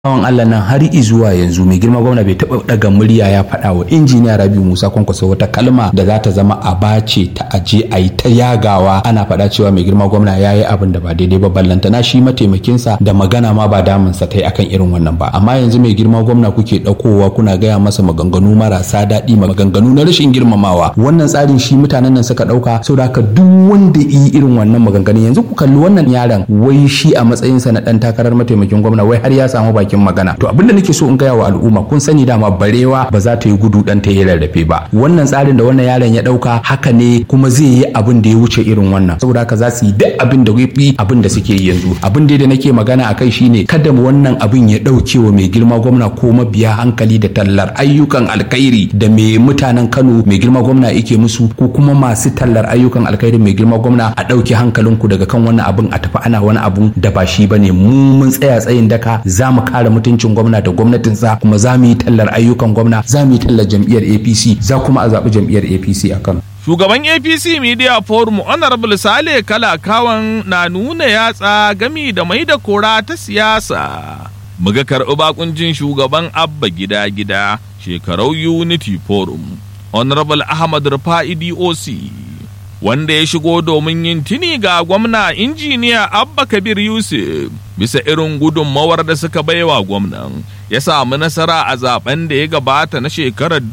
bawan Allah nan har zuwa yanzu mai girma gwamna bai taɓa daga murya ya faɗa wa injiniya Rabiu Musa Kwankwaso wata kalma da za ta zama a bace ta aje a yi ta yagawa ana faɗa cewa mai girma gwamna ya yi abin da ba daidai ba ballantana shi mataimakinsa da magana ma ba damunsa ta yi akan irin wannan ba amma yanzu mai girma gwamna kuke ɗaukowa kuna gaya masa maganganu marasa daɗi maganganu na rashin girmamawa wannan tsarin shi mutanen nan suka ɗauka saboda haka duk wanda yi irin wannan maganganun yanzu ku kalli wannan yaron wai shi a matsayinsa na ɗan takarar mataimakin gwamna wai har ya samu baki bakin magana to abinda nake so in gaya wa al'umma kun sani dama barewa ba za ta yi gudu dan ta yi rarrafe ba wannan tsarin da wannan yaron ya dauka haka ne kuma zai yi abin da ya wuce irin wannan saboda haka za su yi duk abin da yafi abin da suke yi yanzu abin da nake magana akai shine kada wannan abin ya dauke wa mai girma gwamna ko mabiya hankali da tallar ayyukan alkhairi da mai mutanen Kano mai girma gwamna yake musu ko kuma masu tallar ayyukan alkhairi mai girma gwamna a dauke hankalinku daga kan wannan abin a tafi ana wani abun da ba shi bane mu mun tsaya tsayin daka za mu kare mutuncin gwamna da gwamnatinsa kuma za mu yi tallar ayyukan gwamna za mu yi tallar jam'iyyar apc za kuma a zaɓi jam'iyyar apc a kano Shugaban APC Media Forum Honorable Sale Kalakawan na nuna yatsa gami da mai da kora ta siyasa. Muga karɓi bakuncin shugaban Abba Gida Gida shekarau Unity Forum Honorable Ahmad Rufa'i DOC. wanda ya shigo domin yin tuni ga gwamna injiniya Abba Kabir Yusuf bisa irin gudunmawar da suka baiwa gwamnan ya samu nasara a zaben da ya gabata na shekarar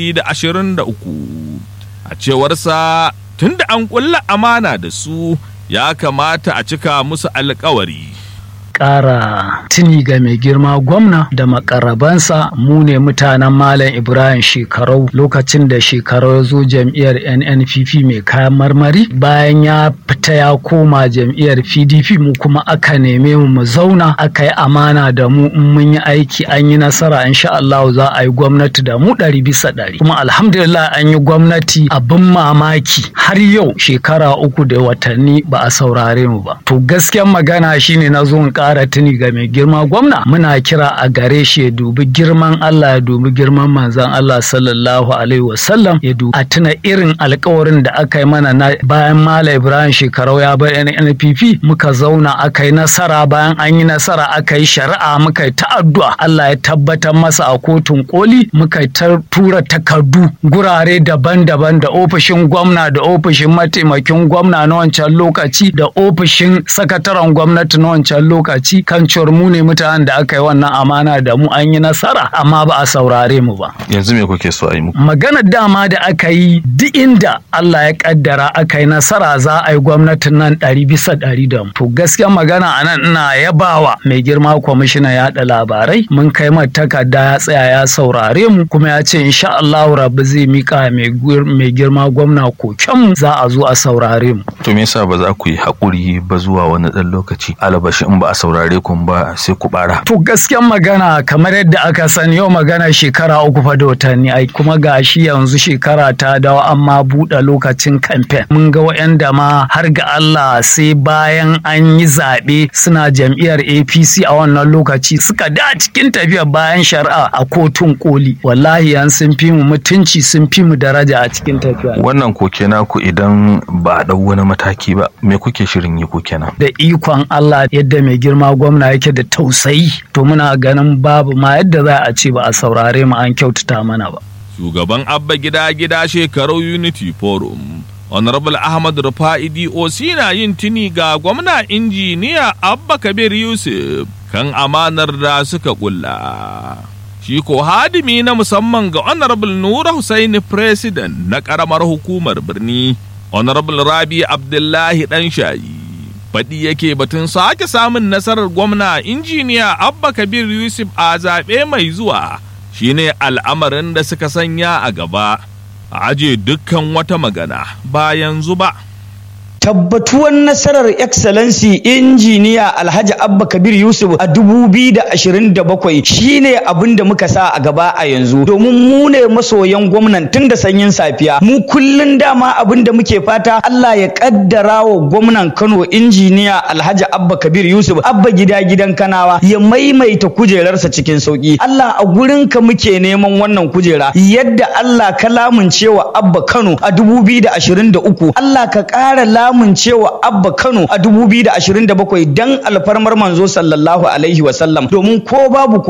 2023 a cewarsa tunda an kulla amana da su ya kamata a cika musu alkawari ƙara tuni ga mai girma gwamna da makarabansa mu ne mutanen Malam Ibrahim shekarau lokacin da shekarau ya zo jam'iyyar NNPP mai kayan marmari bayan ya fita ya koma jam'iyyar PDP mu kuma aka neme mu mu zauna aka yi amana da mu in mun yi aiki an yi nasara insha Allah za a yi gwamnati da mu ɗari bisa ɗari kuma alhamdulillah an yi gwamnati abin mamaki har yau shekara uku da watanni ba a saurare mu ba to gaskiyar magana shine na zo in ƙara tuni ga mai girma gwamna muna kira a gare shi ya dubi girman Allah ya dubi girman manzon Allah sallallahu alaihi wasallam ya dubi a tuna irin alkawarin da aka yi mana na bayan Malam Ibrahim shekarau ya bar NNPP muka zauna aka yi nasara bayan an yi nasara aka yi shari'a muka yi ta'addu'a Allah ya tabbatar masa a kotun koli muka ta tura takardu gurare daban-daban da ofishin gwamna da ofishin mataimakin gwamna na wancan lokaci da ofishin sakataren gwamnati na wancan lokaci lokaci kan cewar mu ne mutanen da aka yi wannan amana da mu an yi nasara amma ba a saurare mu ba. Yanzu me kuke so a yi muku? Maganar dama da aka yi duk inda Allah ya kaddara aka yi nasara za a yi gwamnatin nan ɗari bisa ɗari da mu. To gaskiya magana a nan ina yabawa mai girma kwamishina yaɗa labarai mun kai mata takarda ya tsaya ya saurare mu kuma ya ce insha Allah rabu zai mika mai girma gwamna kokenmu za a zo a saurare mu. To me yasa ba za ku yi haƙuri ba zuwa wani ɗan lokaci alabashi in ba a saurare ku ba sai ku bara. To gaskiyan magana kamar yadda aka sani yau magana shekara uku fa da watanni ai kuma ga shi yanzu shekara ta dawo amma buɗe lokacin kamfen. Mun ga wa'yanda ma har ga Allah sai bayan an yi zaɓe suna jam'iyyar APC a wannan lokaci suka da cikin tafiyar bayan shari'a a kotun koli. Wallahi yan sun fi mu mutunci sun fi mu daraja a cikin tafiya. Wannan koke naku idan ba a ɗau wani mataki ba me kuke shirin yi ko kenan? Da ikon Allah yadda mai girma gwamna yake da tausayi to muna ganin babu ma yadda za a ce ba a saurare mu an kyautata mana ba. Shugaban Abba Gida Gida Shekaru Unity Forum Honorable Ahmad Rufa'i DOC na yin tuni ga gwamna injiniya Abba Kabir Yusuf kan amanar da suka kulla. Shi ko hadimi na musamman ga Honorable Nura Hussaini President na ƙaramar hukumar birni, Honorable Rabi Abdullahi Ɗanshayi. faɗi yake batun sake samun nasarar gwamna injiniya abba kabir yusuf a zaɓe mai zuwa shine al'amarin da suka sanya a gaba a aje dukkan wata magana ba yanzu ba tabbatuwan nasarar excellency injiniya alhaji abba kabir yusuf a 2027 shine abin da muka sa a gaba a yanzu domin mu ne masoyan gwamnan tun da sanyin safiya mu kullun dama abin da muke fata allah ya kaddara wa gwamnan kano injiniya alhaji abba kabir yusuf abba gida gidan kanawa ya maimaita kujerarsa cikin sauki allah a gurinka muke neman wannan kujera yadda allah ka lamuncewa abba kano a 2023 allah ka ƙara lamuncewa abba kano a 2027 dan alfarmar manzo sallallahu alaihi wasallam domin ko babu